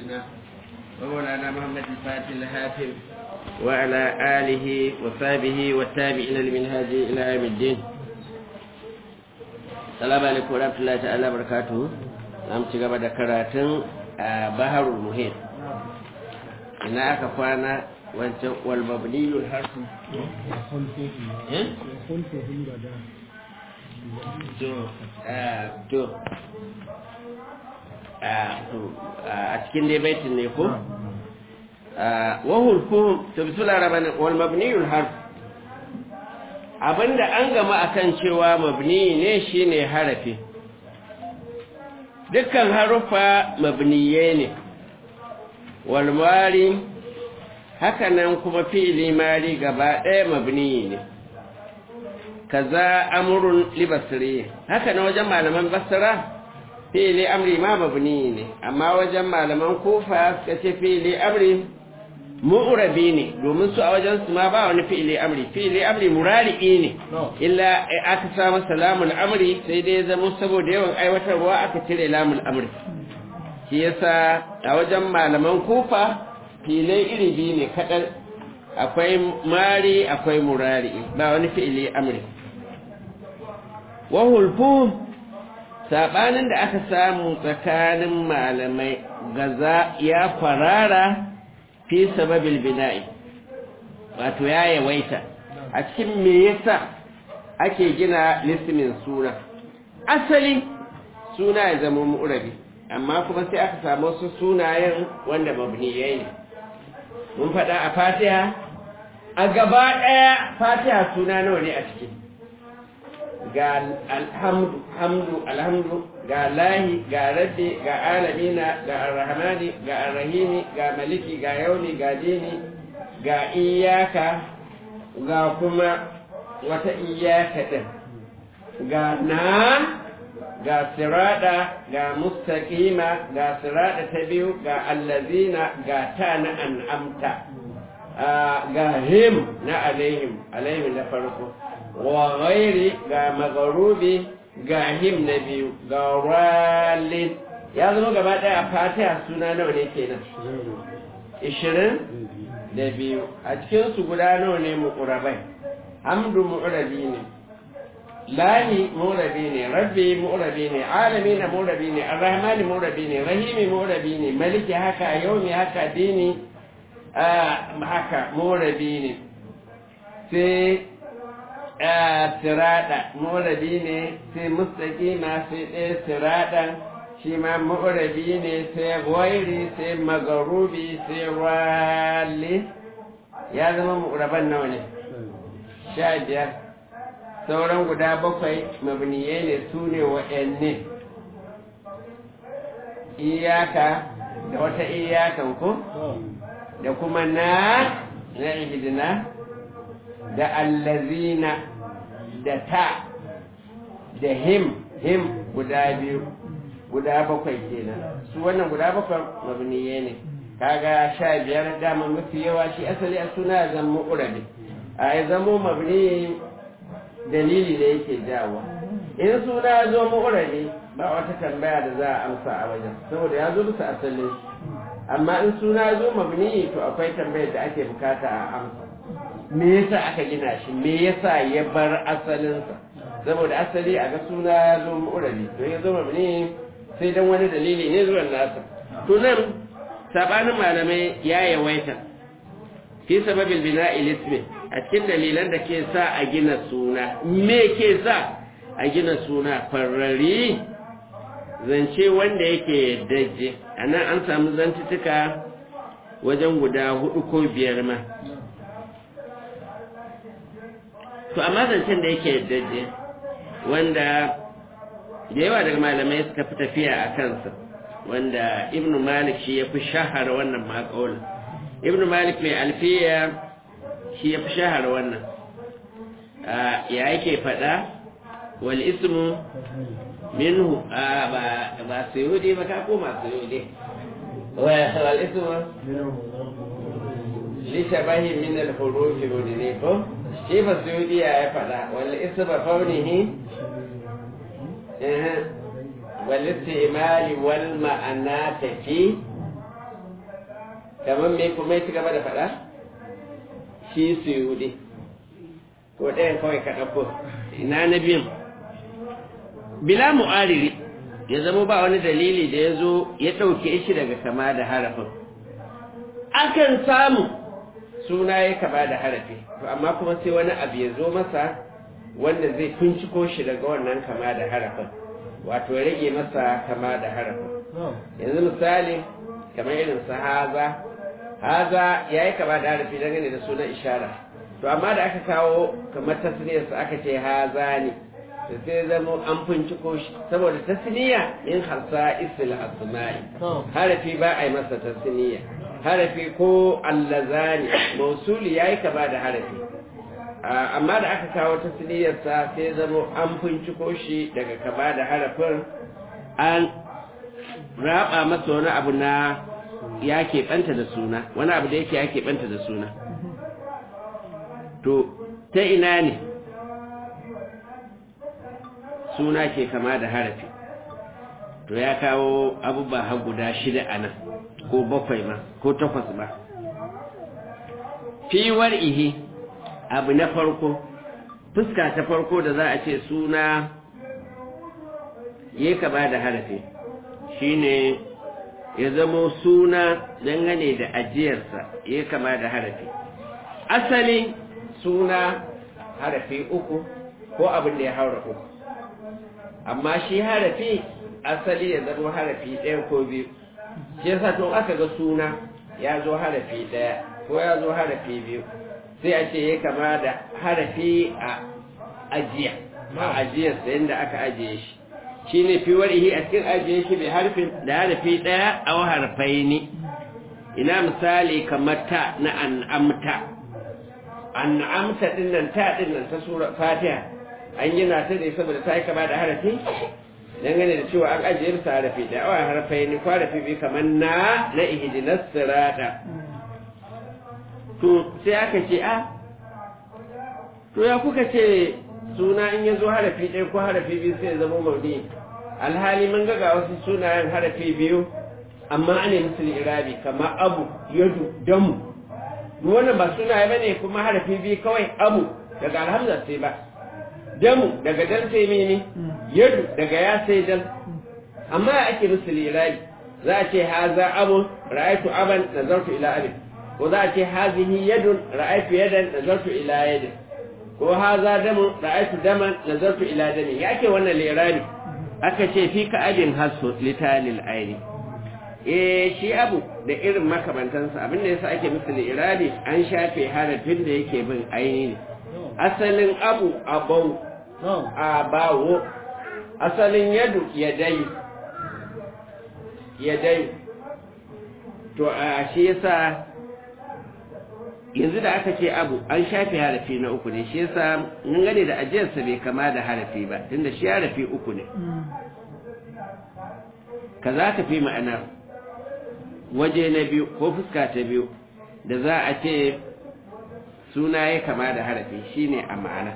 سيدنا ومولانا محمد الفاتح الهاتف وعلى آله وصحبه والتابعين لمنهاج إلى يوم الدين السلام عليكم ورحمة الله تعالى وبركاته نعم تجمع ذكراتن بحر المهيط إن أكا فانا والمبني الحرف to a cikin dai baitin ne ko wahul ko to bismillah rahman wal mabniyul harf abinda an gama akan cewa mabni ne shine harafi dukkan harufa mabniye ne wal mari haka nan kuma fi'ili mari gaba ɗaya mabni ne kaza amrun libasri haka na wajen malaman basra fi'ili amri ma mabni ne amma wajen malaman kufa suka ce fi'ili amri mu'rabi ne domin su a wajen su ma ba wani fi'ili amri fi'ili amri murari'i ne illa aka samu salamul amri sai dai zama saboda yawan aiwatarwa aka cire lamul amri shi yasa a wajen malaman kufa filai iri biyu ne kaɗan akwai mari akwai murari'i ba wani fi'ili amri wahulfu saɓanin da aka samu tsakanin malamai gaza ya farara fi sababil bina'i wato ya yawaita a cikin me yasa ake gina lismin suna asali suna ya zama mu'rabi amma kuma sai aka samu wasu sunayen wanda mabniyai ne mun faɗa a fatiha a gaba ɗaya fatiha suna nawa ne a ciki ga alhamdu hamdu alhamdu ga lahi ga rabbi ga alamina ga arrahmani ga arrahimi ga maliki ga yauni ga dini ga iyaka ga kuma wata iyaka ɗin ga na ga sirada ga mustaqima ga sirada ta biyu ga allazina ga ta na an'amta ga him na alaihim alaihim na farko wa ghairi ga magarubi ga him na biyu ga ralin ya zama gaba daya a fatiha suna nawa ne kenan ishirin da biyu a cikin su guda nawa ne mu'urabai hamdu mu'urabi ne lahi mu'urabi ne rabbi mu'urabi ne alami na mu'urabi ne arrahmani mu'urabi ne rahimi mu'urabi ne maliki haka yaumi haka dini haka mu'urabi ne sai sirada mu'urabi ne sai mustaqima sai ɗaya siradan shi ma mu'urabi ne sai gwairi sai magarubi sai wali ya zama mu'uraban nawa ne sha biyar sauran guda bakwai mabniyai ne su ne waɗanne iyaka da wata iyakan ku da kuma na na ihidina da allazina da ta da him him guda biyu guda bakwai kenan su wannan guda bakwai mabniyai ne kaga sha biyar dama mafi yawa shi asali a suna zama urabi a ya zamo mabni dalili da yake jawo in suna zo mu'urabi ba wata tambaya da za a amsa a wajen saboda ya zo bisa asalin amma in suna zo mabni to akwai tambayar da ake bukata a amsa me yasa aka gina shi me yasa ya bar asalinsa saboda asali a ga suna ya zo mu'urabi to ya zo mabni sai dan wani dalili ne zuwan nasa to nan sabanin malamai ya yawaita fi sababil bina'i lismi a cikin dalilan da ke sa a gina suna me ke sa a gina suna farari zance wanda yake daje a nan an samu zantutuka wajen guda hudu ko biyar ma to amma zancen da yake daje wanda da yawa daga malamai suka fi tafiya a kansa wanda ibnu malik shi ya fi shahara wannan maƙaunin ibnu malik mai alfiya shi ya fi shahara wannan ya yake faɗa wal ismu minhu ba ba sayudi ba ka koma sayudi wal ismu li shabahi min al huruf ne ko shi ba sayudi ya faɗa wal ismu faunihi wal istimali wal ma'anata fi kamar me kuma ya ci gaba da faɗa shi su yudi ko ɗayan kawai ka ɗauko ina na biyun bila mu'ariri ya zama ba wani dalili da ya zo ya ɗauke shi daga kama da harafin akan samu suna ya kama da harafi to amma kuma sai wani abu ya zo masa wanda zai tunciko shi daga wannan kama da harafin wato ya rage masa kama da harafin yanzu misali kamar irin su haza haza ya yi kama da harafi dangane da sunan ishara to amma da aka kawo kamar tasniyarsa aka ce haza ne da sai zama an finciko shi saboda tasniya min harsa isil asma'i harafi ba a yi masa tasniya harafi ko allazani mausuli ya yi kama da harafi amma da aka kawo tasniyarsa sai zama an finciko shi daga kama da harafin an raba masa wani abu na ya keɓanta da suna wani abu da yake ya keɓanta da suna to ta ina ne suna ke kama da harafi to ya kawo abubuwa har guda shida a nan ko bakwai ma ko takwas ba fiwar ihe abu na farko fuska ta farko da za a ce suna ya kama da harafi shine ya zamo suna dangane da ajiyarsa ya kama da harafi asali suna harafi uku ko abin da ya haura uku amma shi harafi asali ya zama harafi ɗaya ko biyu shi yasa to aka ga suna ya zo harafi ɗaya ko ya zo harafi biyu sai a ce ya kama da harafi a ajiya a ajiyarsa yadda aka ajiye shi shi ne fi warihi a cikin ajiye shi bai harfin da harafi ɗaya a harfai ne ina misali kamar ta na an'amta an'amta dinnan ta dinnan ta sura fatiha an gina ta ne saboda ta yi kama da harafi dangane da cewa an ajiye bisa harafi da awa harfai ne ko harafi biyu kamar na na ihdinas sirata to sai aka ce a to ya kuka ce suna in ya zo harafi ɗaya ko harafi biyu sai ya zama maudi alhali mun ga wasu sunayen harafi biyu amma ana musu irabi kamar abu yadu damu wannan ba sunaye bane kuma harafi biyu kawai abu daga alhamza sai ba damu daga dal sai mene yadu daga ya sai dal amma ya ake musu irabi za a ce haza abu ra'aytu aban nazartu ila abin ko za a ce hazihi yadun ra'aytu yadan nazartu ila yadin ko haza damu ra'aytu daman nazartu ila dami yake wannan lirani aka ce fi ka ajin hasu litalil aini eh shi abu da irin makamantansa abin da yasa ake musu lirani an shafe harafin da yake bin aini ne asalin abu abau abawo asalin yadu yadai yadai to a shi yasa yanzu da aka ce abu an shafe harafi na uku ne shi yasa mun gane da ajiyarsa bai kama da harafi ba tunda shi harafi uku ne ka za ka fi ma'ana waje na biyu ko fuska ta biyu da za a ce suna ya kama da harafi shine a ma'ana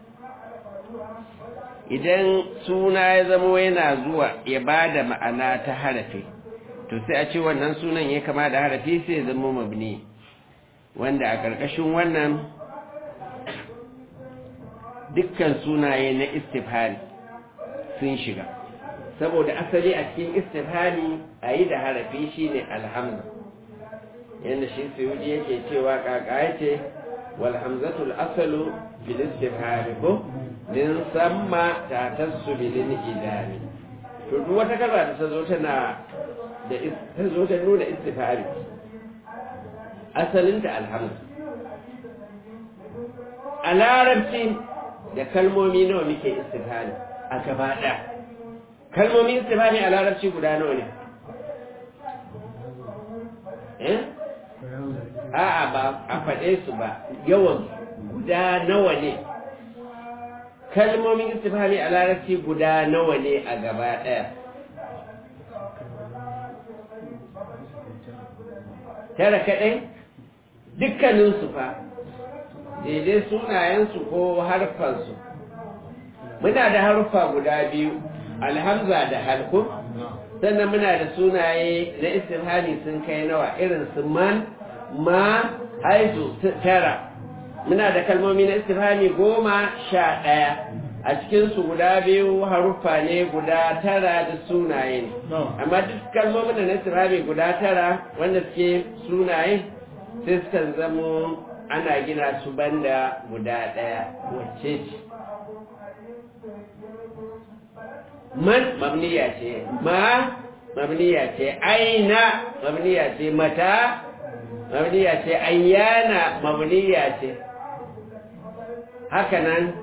idan suna ya zamo yana zuwa ya ba da ma'ana ta harafi to sai a ce wannan sunan ya kama da harafi sai ya zama mabni wanda a ƙarƙashin wannan dukkan sunaye na istifhari sun shiga saboda asali a cikin istifhari a yi da harafi shi ne alhamza yadda shi suyudi yake cewa ƙaƙa ya ce walhamzatul asalu bil istifhari ko din samma ta tasu bilin idami to duk wata kalma da ta zo tana da ta zo ta nuna istifhari asalinta alhamdu a larabci da kalmomi nawa muke istifani a gaba ɗaya kalmomin istifani a larabci guda nawa ne eh a'a ba a faɗe su ba yawan guda nawa ne kalmomin istifani a larabci guda nawa ne a gaba ɗaya tara kaɗai dukkaninsu fa daidai sunayensu ko harfansu muna da harfa guda biyu alhamza da halku sannan muna da sunaye na istifhami sun kai nawa irin su man ma haizu tara muna da kalmomi na istifhami goma sha ɗaya a cikinsu guda biyu haruffa ne guda tara da sunaye ne amma duk kalmomin da na istifhami guda tara wanda suke sunaye sai sukan zamo ana gina su banda guda ɗaya wacce ce man mabniya ce ma mabniya ce aina mabniya ce mata mabniya ce ayyana mabniya ce hakanan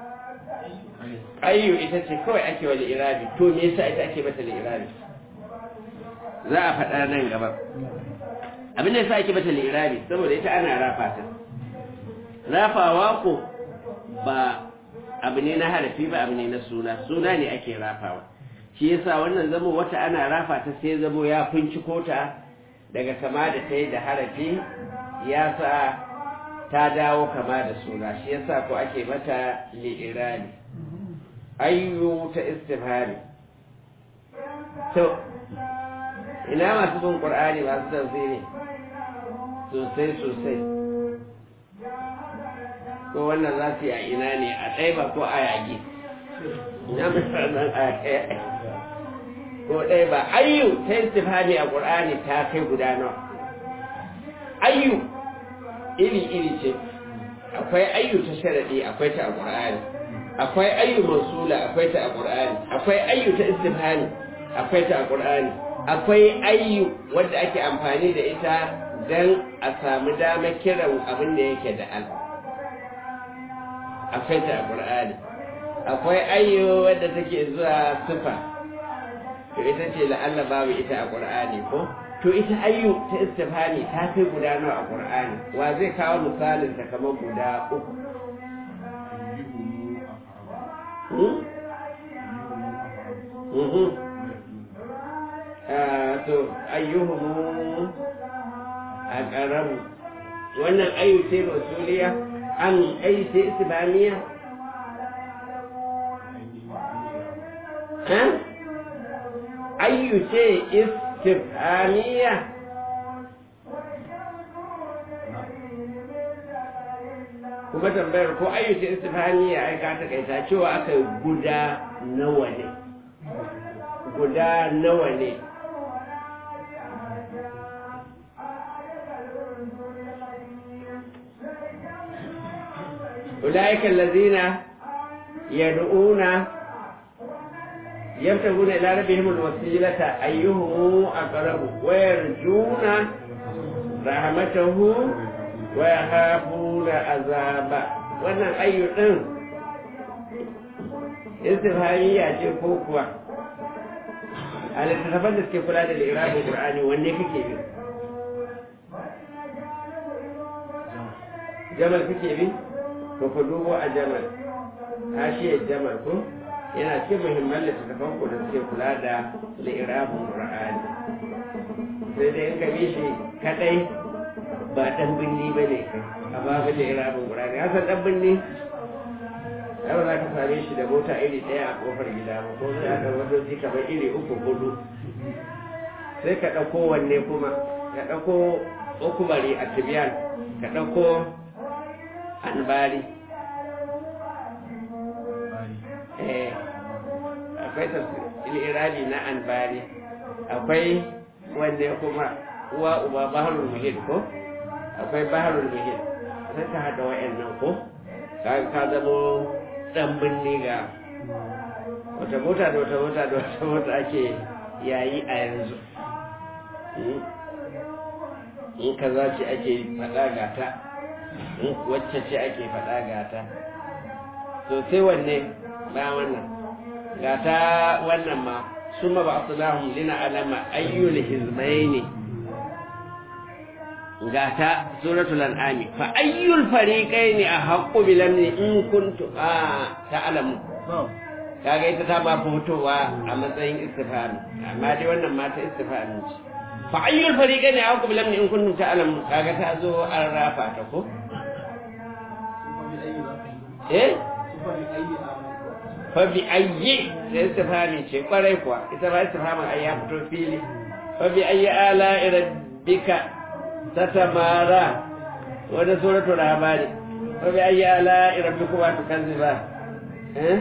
ayyu ita ce kawai ake wa irabi to me yasa ita ake mata irabi za a faɗa nan gaba abin da yasa ake mata irabi saboda ita ana rafa ta rafawa ko ba abu ne na harafi ba abu ne na suna suna ne ake rafawa shi yasa wannan zamo wata ana rafa ta sai zamo ya finciko ta daga kama da ta yi da harafi ya sa ta dawo kama da suna shi yasa ko ake mata li'irani ayyu ta istifhari to ina masu bin qur'ani masu tafsiri sosai sosai ko wannan za su yi a ina ne a ɗaiba ko a yagi na misalin a ko ɗaiba ayyu ta istifhami a qur'ani ta kai guda nawa ayyu iri-iri ce akwai ayyu ta sharadi akwai ta a qur'ani akwai ayyu mausula akwai ta a qur'ani akwai ayyu ta istifhami akwai ta a qur'ani akwai ayyu wadda ake amfani da ita dan a samu damar kiran abin da yake da al akwai ta a qur'ani akwai ayyu wadda take zuwa sifa to ita ce la'alla babu ita a qur'ani ko to ita ayyu ta istifhami ta kai guda nawa a qur'ani wa zai kawo misalin ta kamar guda uku to ayyuhumu a ƙaramu wannan ayyu ce rasuliya an ayyu ce istifhamiya ayyu ce istifhamiya kuma tambayar ko ayyuka istifhamiya ai ka takaita cewa aka guda nawa ne guda nawa ne أولئك الذين يدعون يبتغون إلى ربهم الوسيلة أيهم أقرب ويرجون رحمته ويخافون عذابه wannan ayyukan istifhamiya ce ko kuwa a littattafan da suke kula da lirabin qur'ani wanne kake bi jamal kake bi to ku dubo a jamal hashiyar jamal ko yana cikin muhimman littattafan ku da suke kula da lirabin qur'ani sai dai in ka bi shi kadai ba dan binni ba ne a babu lirabin qur'ani hasan dan binni ai ba za ka same shi da mota iri ɗaya a kofar gida ba ko sai aka wadoji kamar iri uku hudu sai ka ɗauko wanne kuma ka ɗauko ukubari a tibiyan ka ɗauko anbari eh akwai irabi na anbari akwai wanne kuma uwa uba baharul muhid ko akwai baharul muhid sai ka haɗa wa'annan ko ka zamo dan binne ga wata mota da wata mota da wata mota ake yayi a yanzu in ka za ce ake faɗa gata in wacce ce ake faɗa gata to sai wanne ba wannan gata wannan ma suma ba su lahun lina alama ayyul hizmaini gata suratul an'ami fa ayyul fariqaini ahaqqu bil amni in kuntu a ta'lamu kaga ita ta ba fitowa a matsayin istifhami amma dai wannan ma ta istifhami ce fa ayyul fariqaini ahaqqu bil amni in kuntum ta'lamu kaga ta zo an rafa ta ko eh fa bi ayyi sai istifhami ce kwarai kuwa ita ba istifhamin ai ya fito fili fa bi ayyi ala rabbika tatamara wanda suratul rahmani fa bi ayyi ala rabbikuma tukazziba eh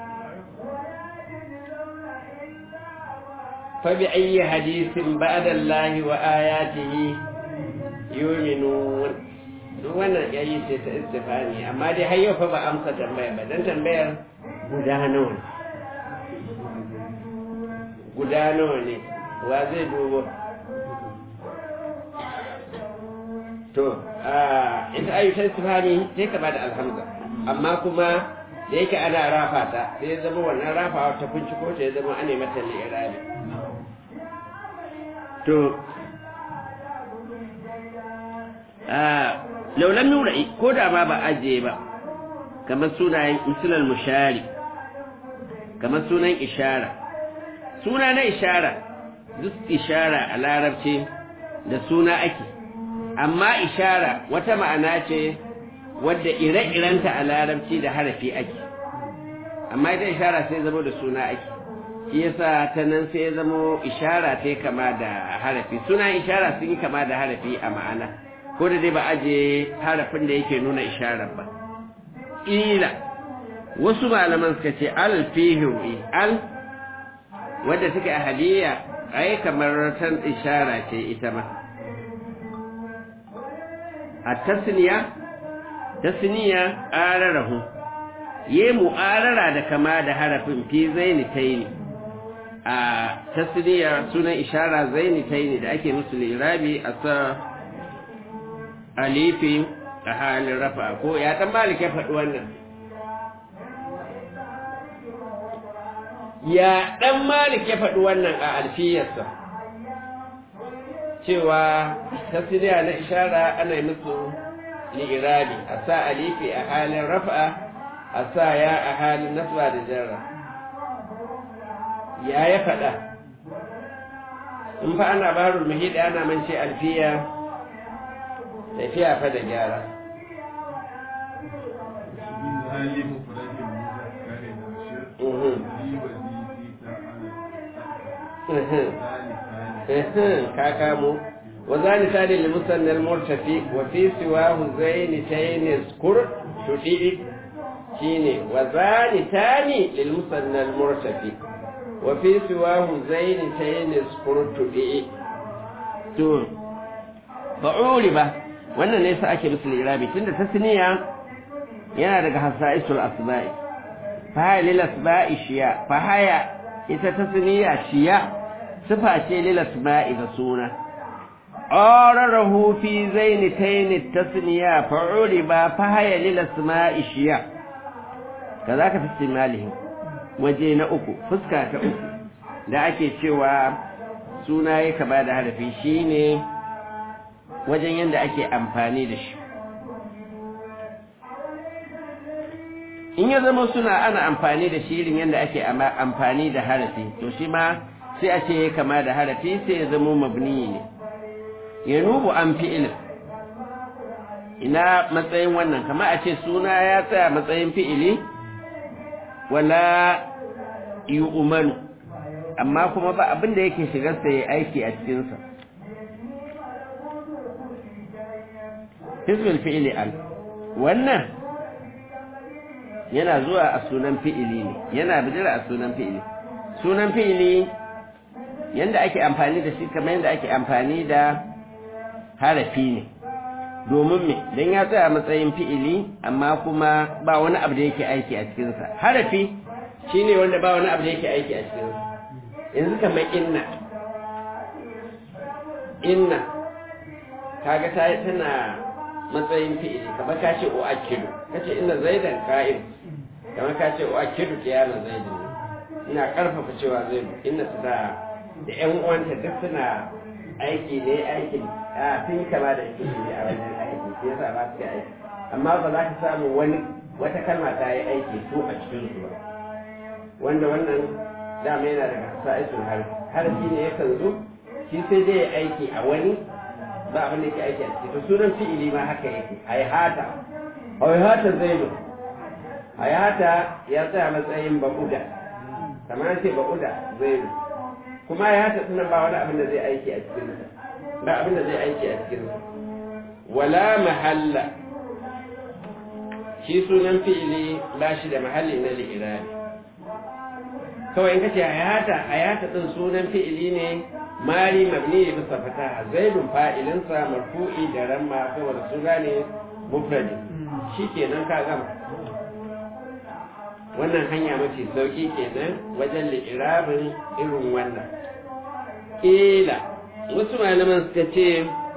fa bi ayyi hadithin ba'da allahi wa ayatihi yu'minun duk wannan yayi ce ta istifani amma dai har yau fa ba amsa tambaya ba dan tambayar guda nawa ne guda nawa ne wa zai dubo to a ita ayu ta istifani sai ka bada alhamza amma kuma da yake ana rafa ta sai ya zama wannan rafawa ta binciko ta ya zama ana mata li'irabi to laulan nura'i ko da ma ba ajiye ba kamar sunayen misalal mushari kamar sunan ishara suna na ishara duk ishara a larabci da suna ake amma ishara wata ma'ana ce wadda ire-irenta a larabci da harafi ake amma ita ishara sai zama da suna ake shi yasa ta nan sai zama ishara ta kama da harafi suna ishara sun yi kama da harafi a ma'ana ko da dai ba aje harafin da yake nuna isharar ba ila wasu malaman suka ce al fihi al wadda take a hadiya ai kamar tan ishara ce ita ma a tasniya tasniya ararahu ye mu'arara da kama da harafin fi zaini taini a tasniya sunan ishara zaini taini da ake musu lirabi a sa alifi a halin rafa ko ya dan malik ya faɗi wannan ya dan malik ya faɗi wannan a alfiyarsa cewa tasiriya na ishara ana musu li'irabi a sa alifi a halin rafa a sa ya a halin nasba da jarra ya ya faɗa in fa ana barul mahidi ana mance alfiya tafiya fa da gyara ka kamo wa zani tani li musannal murtafi wa fi siwahu zaini tayni skur tudi shine wa zani tani lil musannal murtafi wa fi siwahu zaini tayni skur tudi to fa'uli ba wannan ne sa ake musu lirabi tunda tasniya yana daga hasaisul asma'i fa haya lil asma'i shiya fa haya ita tasniya shiya sifa ce lil asma'i da suna ararahu fi zaini taini tasniya fa'uli ba fa haya lil asma'i shiya kazaka fi istimalihi waje na uku fuska ta uku da ake cewa suna ya kaba da harafi shine wajen yadda ake amfani da shi in ya zama suna ana amfani da shi irin yadda ake amfani da harafi to shi ma sai a ce kama da harafi sai ya zama mabni ne ya nubu an fi'il ina matsayin wannan kama a ce suna ya tsaya matsayin fi'ili wala yi umaru amma kuma ba abin da yake shigarsa ya aiki a cikinsa hizbul fi'ili al wannan yana zuwa a sunan fi'ili ne yana bijira a sunan fi'ili sunan fi'ili yanda ake amfani da shi kamar yanda ake amfani da harafi ne domin me dan ya tsaya matsayin fi'ili amma kuma ba wani abu da yake aiki a cikinsa harafi shine wanda ba wani abu da yake aiki a cikinsa yanzu kamar inna inna kaga ta tana matsayin fi'ili kamar ka ce u'akkidu kace inna zaidan qa'im kamar ka ce u'akkidu qiyama zaidin ina karfafa cewa zaidu inna su da da ƴan uwanta duk suna aiki ne aikin a sun yi kama da fi'ili a wajen aiki sai yasa ba su aiki amma ba za ka samu wani wata kalma ta yi aiki su a cikin su ba wanda wannan dama yana daga sa'isul harfi harfi ne yakan zo shi sai dai ya aiki a wani ba abin da yake aiki a ciki to sunan fi'ili ma haka yake haihata haihata zaidu hayata ya tsaya matsayin bakuda kamar ce bakuda zai kuma hayata tunan ba wani abin da zai aiki a cikin ba abin da zai aiki a cikin wala mahalla shi sunan fi'ili ba shi da mahalli na li'irabi kawai in kace hayata hayata din sunan fi'ili ne mari mabni ne bisa fataha zaidun fa'ilinsa marfu'i da ramma saboda suna ne mufradi shikenan ka gama wannan hanya mace sauki kenan wajen li'irabin irin wannan ila wasu malaman suka ce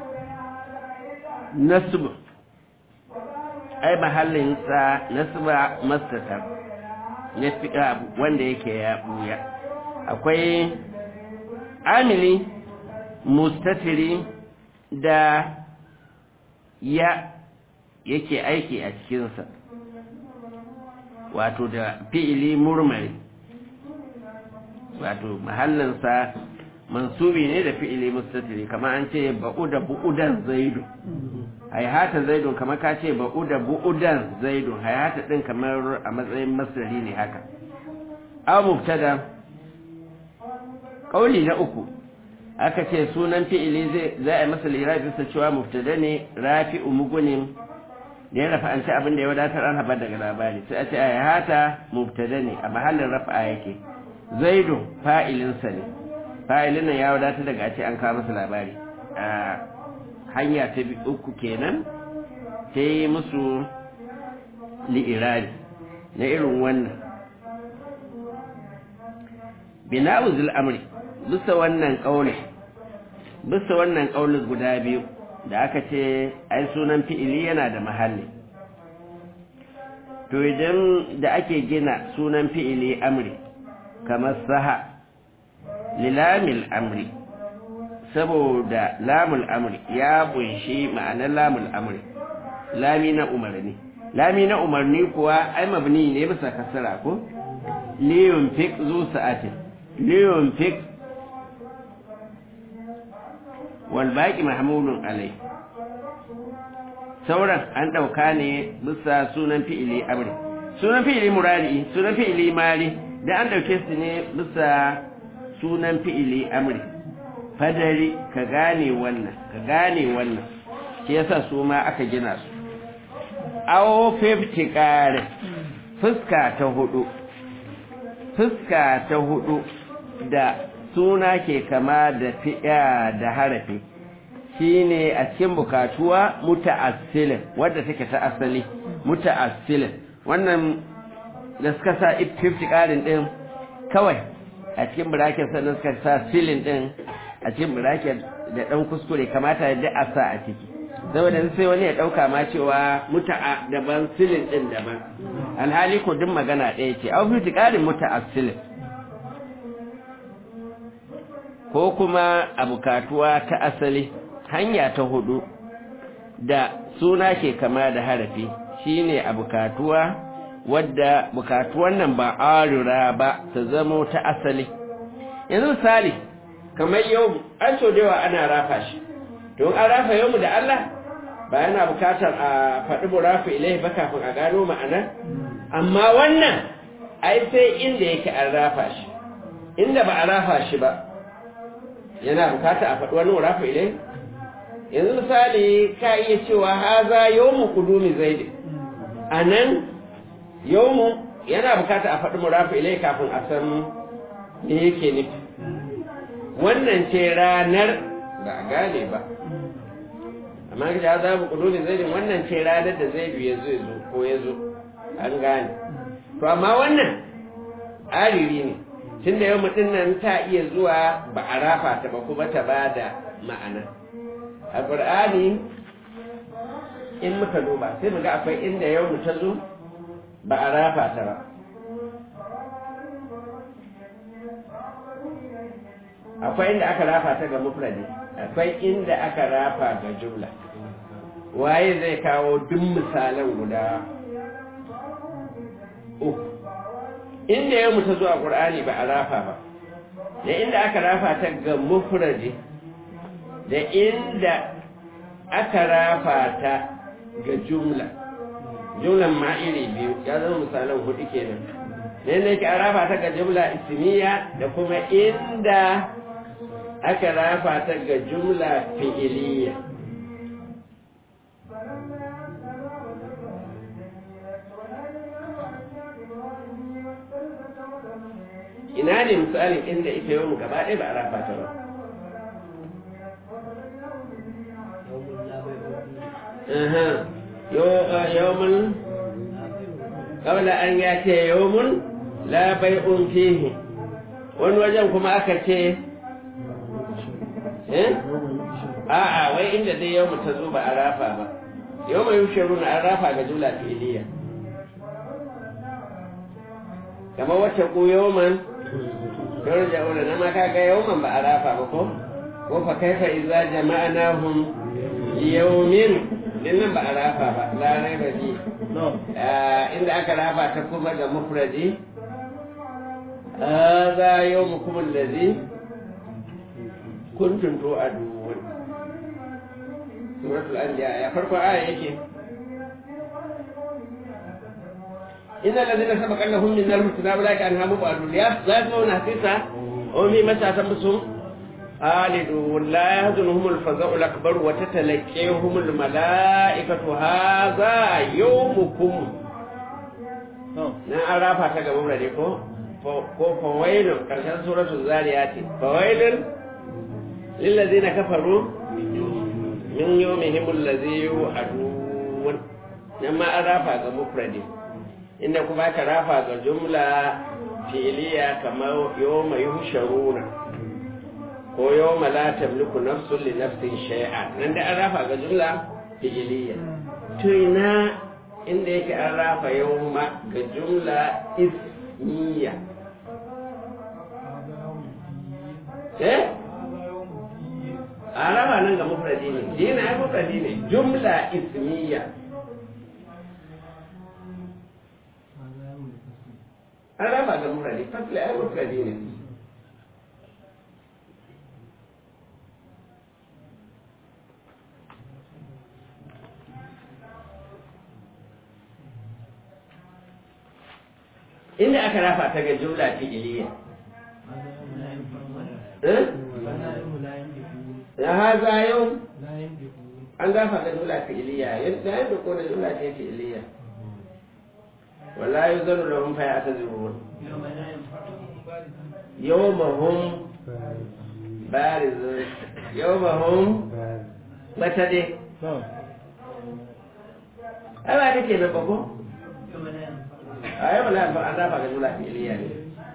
nasbu ai mahallinsa nasba mastatar na fiƙa wanda yake ya ɓuya akwai amili mustatiri da ya yake aiki a cikinsa wato da fi'ili murmari wato mahallinsa mansubi ne da fi'ili mustatiri kamar an ce ba'uda bu'udan zaidu hayata zaidun kamar ka ce ba'uda bu'udan zaidun hayata din kamar a matsayin masdari ne haka aw mubtada kauli na uku aka ce sunan fi'ili zai za a masa lirabi bisa cewa mubtada ne rafi'u mugunin da ya rafa an ci abin da ya wadatar an haɓar daga labari sai a ce hayata mubtada ne a mahallin rafa yake zaidun fa'ilinsa ne fa'ilin nan ya wadatar daga a ce an kawo masa labari hanya ta uku kenan ta yi musu li'irari na irin wannan bina'u amri bisa wannan ƙauli bisa wannan ƙauli guda biyu da aka ce ai sunan fi'ili yana da mahalli to idan da ake gina sunan fi'ili amri kamar saha lilamil amri saboda lamul amri ya bunshi ma'anar lamul amri lami na umarni lami na umarni kuwa ai mabni ne bisa kasara ko liyun fik zu sa'atin liyun fik wal baqi mahmulun alai sauran an dauka ne bisa sunan fi'ili amri sunan fi'ili murari sunan fi'ili mari da an dauke su ne bisa sunan fi'ili amri fadari ka gane wannan ka gane wannan shi yasa su ma aka gina su awo 50 kare fuska ta hudu fuska ta hudu da suna ke kama da fi'a da harafi shine a cikin bukatuwa muta'assilin wadda take ta asali muta'assilin wannan da suka sa 50 karin din kawai a cikin bracket sannan suka sa silin din a cikin bracket da dan kuskure kamata da a sa a ciki saboda sai wani ya dauka ma cewa muta'a daban silin din daban alhali ko duk magana ɗaya ce au fi ƙarin muta'assilin ko kuma a bukatuwa ta asali hanya ta hudu da suna ke kama da harafi shine a bukatuwa wadda bukatuwan nan ba arura ba ta zamo ta asali yanzu misali kamar yau an so da yawa ana rafa shi don an rafa yau da Allah ba yana bukatar a faɗi burafu ilai ba kafin a gano ma'ana amma wannan ai sai inda yake an rafa shi inda ba a rafa shi ba yana bukata a faɗi wani burafu ilai yanzu misali ka iya cewa haza yawmu kudumi zaidi a nan yawmu yana bukata a faɗi murafu ilai kafin a san me yake nufi wannan ce ranar ba a gane ba amma ka ja za mu kudurin zai wannan ce ranar da zai biya zai zo ko ya zo an gane to amma wannan ariri ne tun da yau mutum nan ta iya zuwa ba a rafa ta ba kuma ta ba da ma'ana a ƙur'ani in muka duba sai mu ga akwai inda yau ta zo ba a rafa ta ba akwai inda aka rafa ta ga mufradi akwai inda aka rafa ga jumla waye zai kawo duk misalan guda uku inda yau mutu zuwa ƙur'ani ba a rafa ba da inda aka rafa ta ga mufradi da inda aka rafa ta ga jumla jumlan ma iri biyu ya zama misalan hudu kenan ne ne ke arafa ta ga jumla ismiya da kuma inda aka rafa ta ga jumla fi'iliya ina ne misalin inda ita yau gaba ɗaya ba a rafa ta ba يوم قبل أن يأتي يوم لا بيع فيه wani wajen kuma aka ce a'a wai inda dai yau ta zo ba a rafa ba yau mai yushiru na an rafa ga jula filiya kamar wacce ku yawman yau da na ma kaga yawman ba a rafa ba ko ko fa kaifa idza jama'nahum yawmin dinnan ba a rafa ba larai ba ji inda aka rafa ta kuma ga mufradi hadha yawmukum allazi kuntum tu'adun suratul anbiya ya farko aya yake إن الذين سبق لهم من الحسنى أولئك عنها مبعدون لا يسمعون حسيسا وهم متى تنبسهم خالدون لا يهزنهم الفزع الأكبر وتتلقيهم الملائكة هذا يومكم na an rafa ta gaban rade ko ko fawailun karshen suratul zariyati fawailun lillazina kafaru min yawmihim allazi yu'adun nan ma an rafa ga mufradi inda kuma aka rafa ga jumla fi'liya kamar yawma yuhsharuna ko yau la tamliku nafsun li nafsin shay'a nan da an rafa ga jumla fi'iliya to ina inda yake an rafa yau ma ga jumla ismiya eh an rafa nan ga mufradi ne dina ai mufradi ne jumla ismiya an rafa ga mufradi fasli ai mufradi ne inda aka rafa ta ga jumla fi'iliya ya haza yau an gafa ga jumla fi'iliya yadda yadda ko da jumla ce fi'iliya wala yuzanu lahum fa ya'tazirun yawmahum barizun yawmahum bata dai ai ba take nan ba ko a yi wala an dafa ga jula fi'iliya ne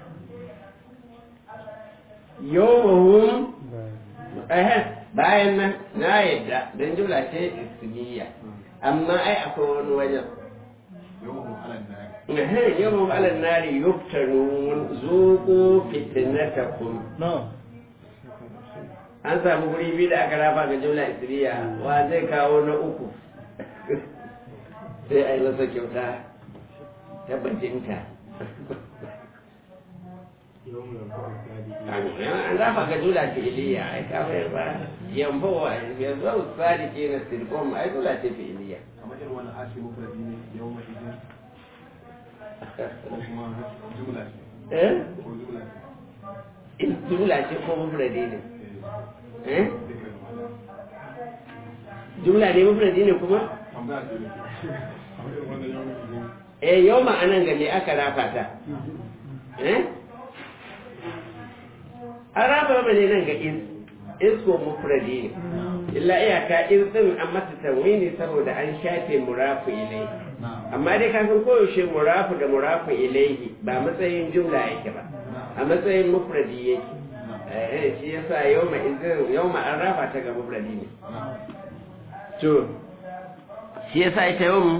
yawon bayan nan na yadda don jula ce ismiya amma ai akwai wani wajen yawon alan nari yuftanun zuku fitnatakum an samu guri biyu da aka rafa ga jula isriya wa zai kawo na uku sai a yi masa kyauta tabbatinta an rafa ga jula fi'iliya ai kafin ba yambo wa yanzu au sadiki na sirkon ai jula ce fi'iliya kamar irin wani ake mufradi ne yau mai izin ko kuma jumla ce eh ko jumla ce jumla ce ko mufradi ne eh eh duka gaba ɗaya. jumla ne mufradi ne kuma tambaya ce ne kamar irin wannan yau mai izin eh yau ma'anan ga me aka rafa ta eh an rafa ba ne nan ga is is ko mufradi ne illa iyaka is din an masa tanwini saboda an shafe murafu ilai amma dai kafin koyaushe murafu da murafu ilaihi ba matsayin jumla yake ba a matsayin mufradi yake eh shi yasa yawma izin yawma an rafa ta ga mufradi ne to shi yasa ita yau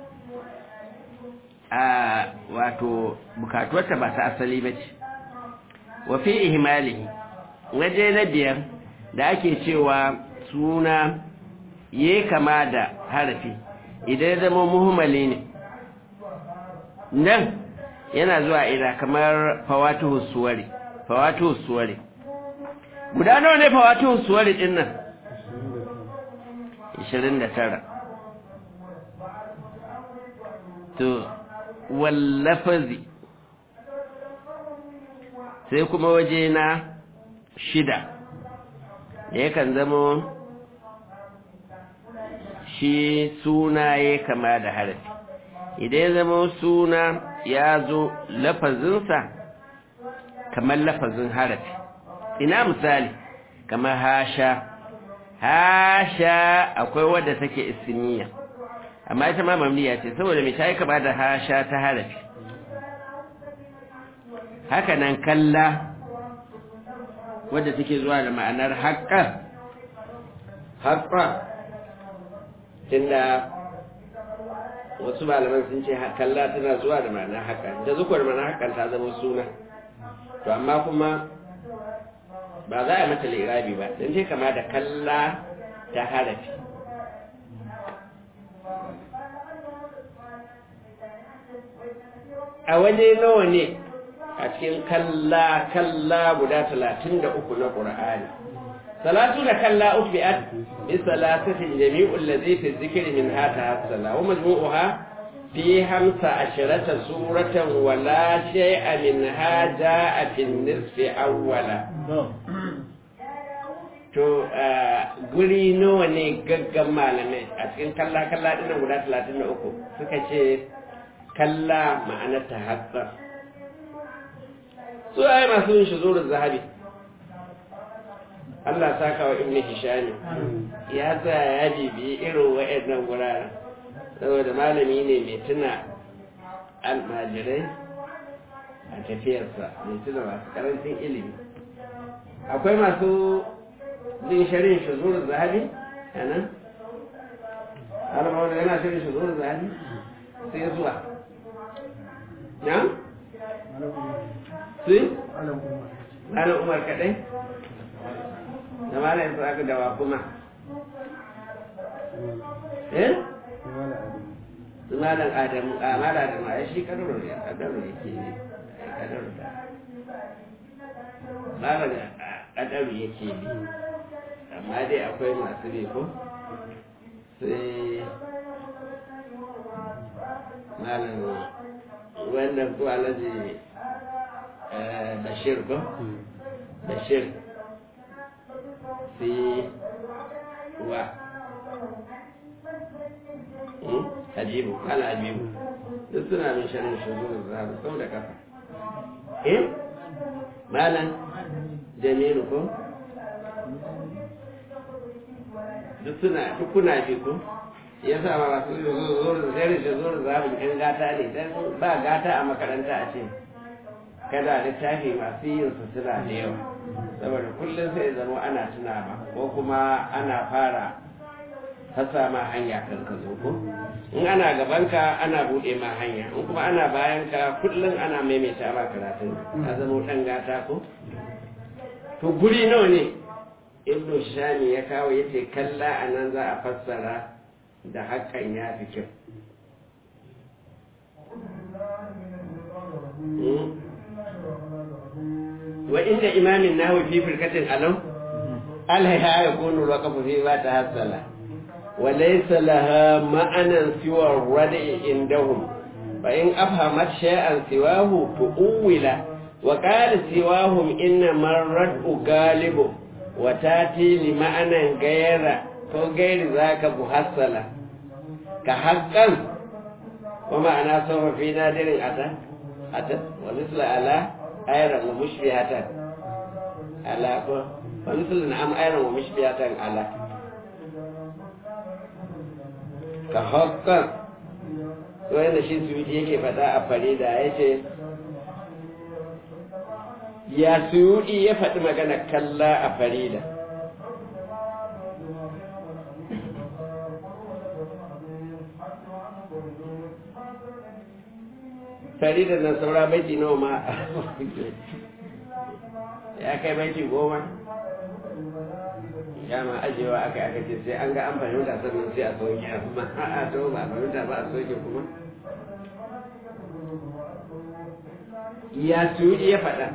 a wato bukatuwarta ba ta asali ba ce wa fi ihmali waje na biyar da ake cewa suna ya kama da harafi idan ya zama muhimmali ne nan yana zuwa ina kamar fawatuhu suwari fawatuhu suwari guda nawa ne fawatuhu suwari din nan 29 to wallafazi sai kuma waje na shida da yakan zama shi suna ya kama da harafi idan ya zama suna ya zo lafazinsa kamar lafazin harafi ina misali kamar hasha hasha akwai wadda take ismiya amma ita ma mamliya ce saboda mai ta yi kama da hasha ta harafi haka nan kalla wadda take zuwa da ma'anar haƙƙa haƙƙa tunda wasu malaman sun ce kalla tana zuwa da ma'anar haƙƙa da zuwa da ma'anar haƙƙan ta zama suna to amma kuma ba za a mata lirabi ba don ce kama da kalla ta harafi a waje nawa ne a cikin kalla kalla guda talatin da uku na ƙura'ani salatu da kalla ufi'at bi salatatin jami'ul ladhi fi dhikri min hata hasala wa majmu'uha fi hamsa asharata suratan wa la shay'a min haja fi nisfi awwala to guri nawa ne gaggan malamai a cikin kalla kalla dinnan guda talatin da uku suka ce kalla ma'anar ta hatsa su ai masu yin shi zuwa zahabi Allah saka wa ibn hishami ya tsaya ya bibi irin wa'annan guraren saboda malami ne mai tuna almajirai a tafiyarsa mai tuna masu karancin ilimi akwai masu jin sharin shi zuwa zahabi a nan alama yana shirin shi zuwa zahabi sai zuwa na? sai? malam umar kaɗai? da malam su aka dawa kuma eh? su malam adamu a malam adamu a shi kadaro ya kadaro ya ke ne kadaro da malam kadaro ya ke ne amma dai akwai masu ne ko sai malam wannan ko alaji bashir ko bashir sai wa hajibu kala hajibu duk suna min sharin shugurin zahabu sau da kafa eh malam jamilu ko duk suna duk kuna bi ko ya sa ma masu zuwa zai shi zuwa zaɓin ɗan gata ne dan ba gata a makaranta a ce kada littafi masu yin su suna da yawa saboda kullum sai zama ana tuna ba ko kuma ana fara fasa ma hanya kan ka zo ko in ana gabanka ana buɗe ma hanya in kuma ana bayan ka kullum ana maimaita ma karatun ka zama ɗan gata ko to guri nawa ne ibnu shami ya kawo yace kalla anan za a fassara da hakan ya fi kyau wa inda imamin nahu fi firkatin alam alaiha ya kunu waqafu fi ma tahassala wa laysa laha ma'anan siwa radi indahum fa in afhamat shay'an siwahu tu'wila wa qala siwahum inna marratu galibu wa tati li ma'anan gayra ko gairi zaka muhassala ka haqqan wa ma'ana sawfa fi nadirin ata ata wa misla ala ayran wa mushbihatan ala ko wa misla na'am ayran wa mushbihatan ala ka haqqan wanda shi suwiti yake faɗa a farida ya ce ya suyudi ya faɗi magana kalla a farida farida nan saura baiti nawa ma ya kai baiti goma ya ma ajewa aka aka ce sai an ga an fahimta sannan sai a soke amma a to ba fahimta ba a soke kuma ya suyudi ya faɗa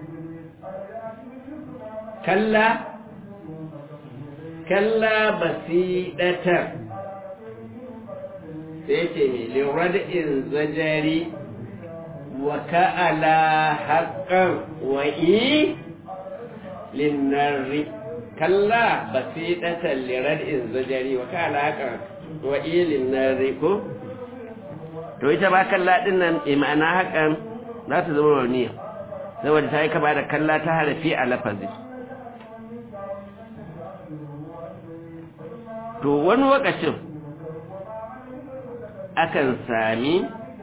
kalla kalla basidatar sai ce mai lirad'in zajari wa ka'ala haqqan wa i linnarri kalla basidatan lirad'in zajari wa ka'ala haqqan wa i linnarri ko to ita ba kalla din nan ma'ana hakan za ta zama rauniya saboda ta yi kama da kalla ta harafi a lafazi to wani lokacin akan sami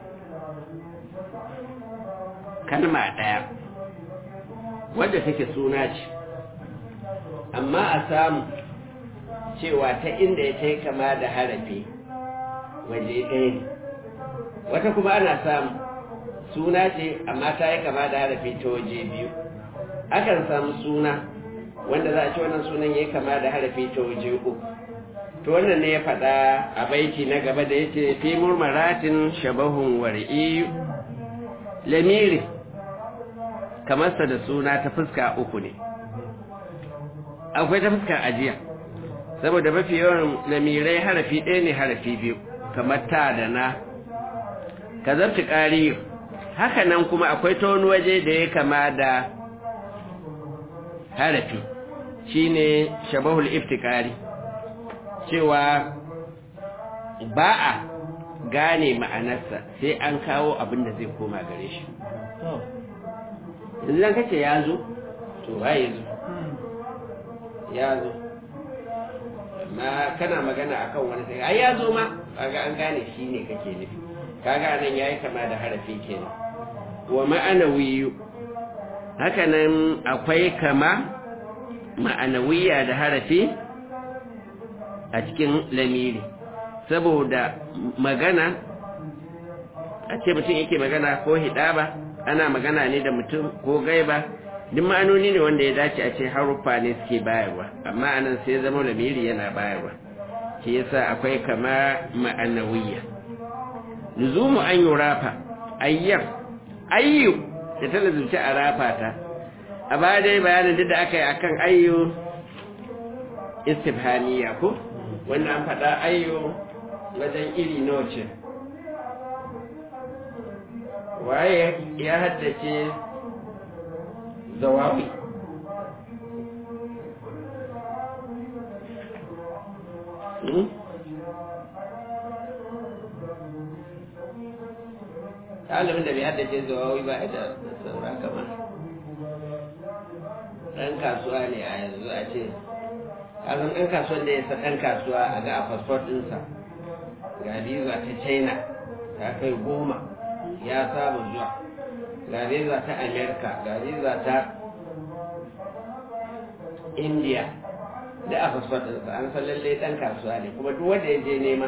kalma ɗaya wadda take suna ce amma a samu cewa ta inda ya ta yi kama da harafi waje ɗaya ne wata kuma ana samu suna ce amma ta yi kama da harafi ta waje biyu akan samu suna wanda za a ce wannan sunan ya yi kama da harafi ta waje uku to wannan ne ya faɗa a baiti na gaba da yace fi murmaratin shabahun war'i lamiri kamarsa da suna ta fuska uku ne akwai ta fuskar ajiya saboda mafi yawan lamirai harafi ɗaya ne harafi biyu kamar ta da na ka zarci ƙari haka nan kuma akwai ta wani waje da ya kama da harafi shine shabahul iftikari cewa ba a gane ma'anarsa sai an kawo abin da zai koma gare shi yanzu zan kace ya zo to ba ya zo ya zo ma kana magana akan wani sai ai ya zo ma kaga an gane shi ne kake nufi kaga nan yayi kama da harafi kenan wa ma'anawiyu haka nan akwai kama ma'anawiya da harafi a cikin lamiri saboda magana a ce mutum yake magana ko hidaba ana magana ne da mutum ko gaiba duk ma'anoni ne wanda ya dace a ce haruffa ne suke bayarwa amma anan sai zama lamiri yana bayarwa shi yasa akwai kama ma'anawiyya luzumu an yi rafa ayyar ayyu da ta lazumci a rafa ta a baya dai bayanin duk da aka yi akan ayyu istifhaniya ko wanda an faɗa ayyo wajen iri noce waye ya haddace zawawi ɗalibin da bai haddace zawawi ba da saura kamar ɗan kasuwa ne a yanzu a ce kazan ɗan kasuwan da ya sa ɗan kasuwa a ga a fasfot ɗinsa ga visa ta china ta kai goma ya saba zuwa ga visa ta america ga visa ta india da a fasfot ɗinsa an san lalle ɗan kasuwa ne kuma duk wanda ya je nema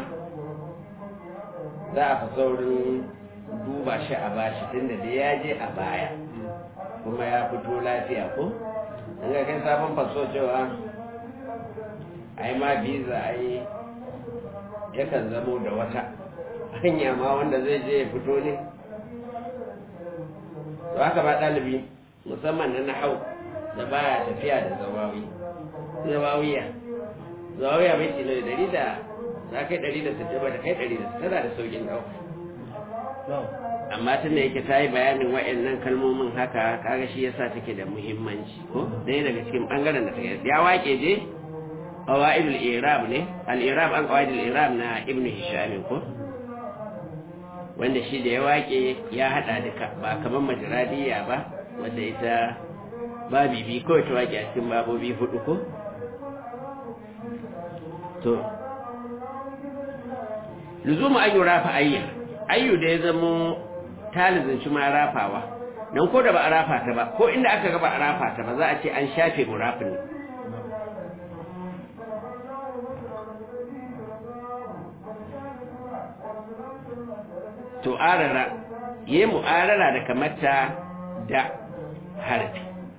za a fi saurin duba shi a bashi tunda da ya je a baya kuma ya fito lafiya ko an ga kai sabon faso cewa ai ma biza ai yakan zamo da wata hanya ma wanda zai je ya fito ne to haka ba ɗalibi musamman na nahau da baya tafiya da zawawi zawawiya zawawiya bai ce da dari da za kai dari da sittin ba da kai dari da tana da saukin ɗauka amma tun da yake ta yi bayanin wa'annan kalmomin haka kaga shi yasa take da muhimmanci ko ɗaya daga cikin ɓangaren da take ya wake je قواعد الإعراب ne الإعراب an قواعد الإعراب na Ibn Hisham ko wanda shi da ya wake ya hada duka ba kamar majradiya ba wanda ita babi bi kawai ta wake a cikin babobi hudu ko to luzumu ayyu rafa ayya ayyu da ya zamo talizin shi ma rafawa dan ko da ba a rafa ta ba ko inda aka ga ba a rafa ta ba za a ce an shafe murafin ne to arara yi mu'arara da kamata da harfi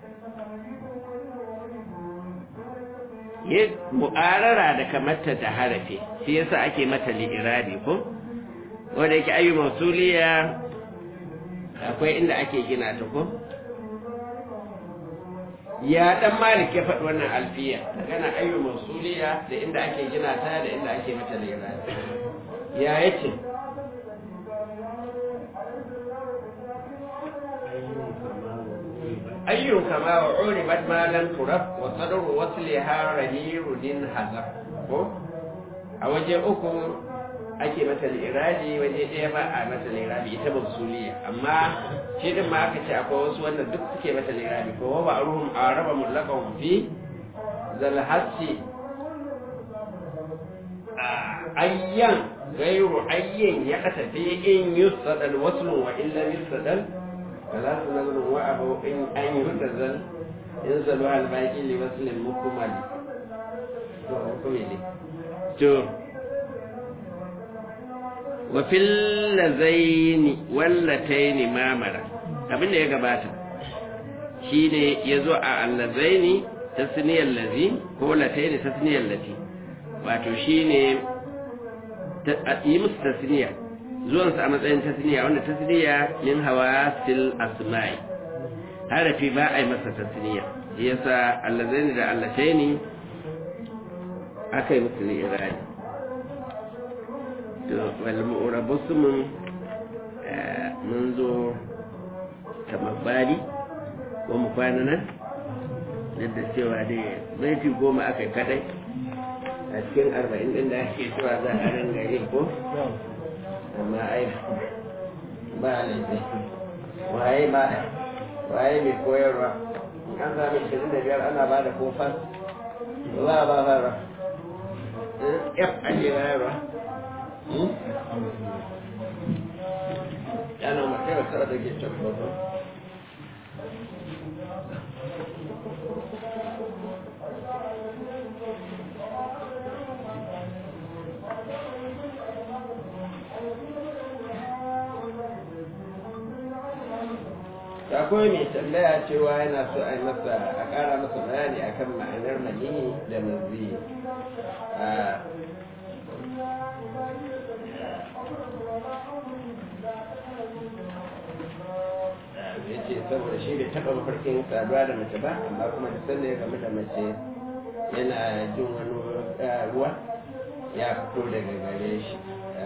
yi mu'arara da kamata da harfi shi yasa ake mata li'irabi ko wanda yake ayyu mausuliya akwai inda ake gina ta ko ya dan malik ya faɗi wannan alfiya magana ayyu mausuliya da inda ake gina ta da inda ake mata li'irabi ya yace ayyun kama wa uribat ma lam turab wa sadru wasliha rahirudin hazab ko a waje uku ake mata liraji waje ɗaya ba a mata lirabi ita ba suliya amma shi din ma aka ce akwai wasu wanda duk suke mata lirabi ko wa ba'ruhum araba mutlaqan fi zal hasi ayyan gairu ayyan ya tafi in yusadal waslu wa illa yusadal فلا تنظر وأبو إن أن يهتزل ينزل على الباقي لوصل مكمل to wa fil lazaini wallataini mamara abin da ya gabata shine yazo a allazaini tasniyal lazi ko lataini tasniyal lati wato shine yi musu tasniya zuwansa a matsayin tasniya wanda tasniya min hawa sil asma'i harafi ba a yi masa tasniya yasa allazaini da allataini aka yi musu irani to wal mu'rabu sumun mun zo kamar bari ko mu kwana nan da cewa dai baiti goma aka yi kadai a cikin arba'in din da ake cewa za a ringa yin ko amma ai ba laifi waye ba waye mai koyarwa an sami shirin da biyar ana ba da kofar ba ba ba ba f ake bayarwa yana mace wata da ke can babban akwai mai tambaya cewa yana so a yi masa a ƙara masa bayani akan ma'anar mani da mazi ya ce saboda shi bai taɓa mafarkin saduwa da mace ba amma kuma da sanda ya game da mace yana jin wani ruwa ya fito daga gare shi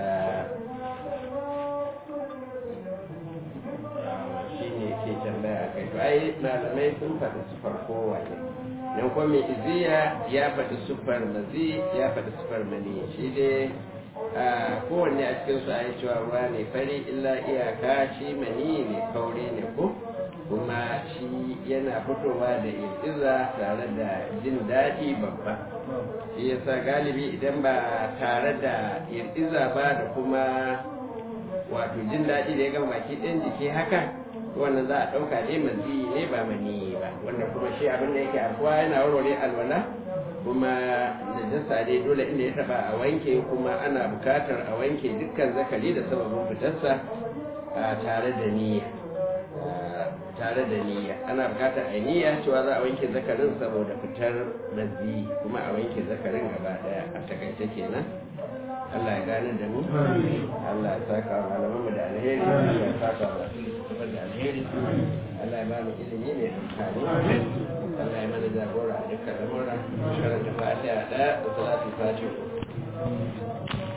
ke tambaya kai to ai malamai sun faɗi sufar kowane nan kuma mai iziya ya faɗi sufar mazi ya faɗi sufar mani shi dai a kowanne a cikin su ayi cewa ruwa ne fari illa iyaka shi mani ne kauri ne ko kuma shi yana fitowa da iza tare da jin daɗi babba shi yasa galibi idan ba tare da iza ba da kuma wato jin daɗi da ya gama baki ɗin jiki haka wannan za a ɗauka ne mazi ne ba mani ba wanda kuma shi abin da yake afuwa yana warware alwala kuma najasa dai dole inda ya taba a wanke kuma ana bukatar a wanke dukkan zakari da sababin fitarsa tare da niyya tare da niyya ana bukatar a niyya cewa za a wanke zakarin saboda fitar mazi kuma a wanke zakarin gaba daya a takaice kenan Allah ya gane da mu Allah ya saka wa malaman mu da alheri Allah ya saka wa da alheri Allah ya ba mu ilimi mai amfani Allah ya mana jagora a dukkan lamura karanta fatiha da salatu fatiha